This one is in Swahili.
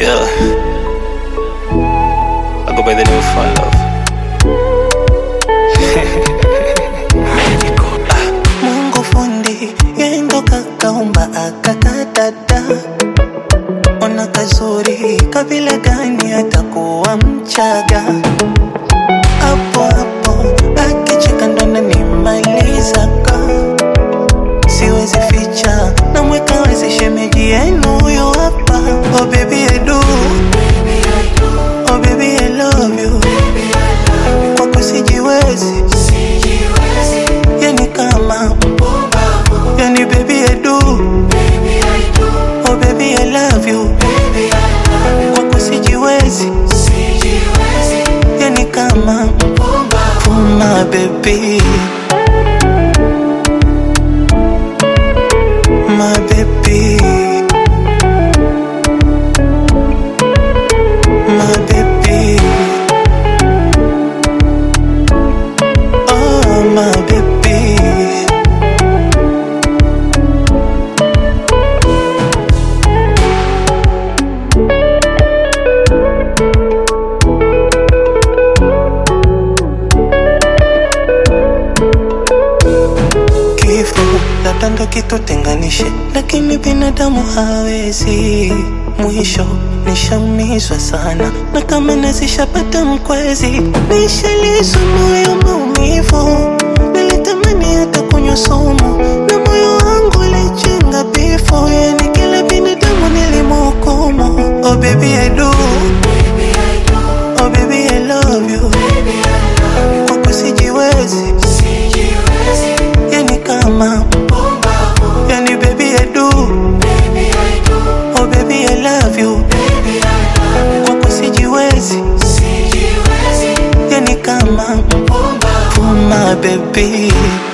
Yeah. I go by the name of Fun Love. Mungu fundi yendo kakaumba akakadada, ona kazuri kabila gani atakuwa Mchaga hapo hapo akicheka ndo ananimalizaga, siwezi ficha namweka wazi shemeji yenu huyo hapa. Oh baby I do, oh baby I love you, kwako sijiwezi, yani kama yani baby I do, oh baby I love you, kwako sijiwezi, yani kama Puma baby My baby My baby Oh my baby Kifo labda ndo kitutenganishe, lakini binadamu hawezi. Mwisho nishaumizwa sana, na kama nazishapata mkwezi, nishalizwa moyo maumivu. Nilitamani hata kunywa sumu, na moyo wangu ulichenga bifo. Yani kila binadamu nilimhukumu. Oh baby I do, oh baby I love you, kwako sijiwezi yani kama yani baby I do oh baby I love you kwako sijiwezi yani kama Puma baby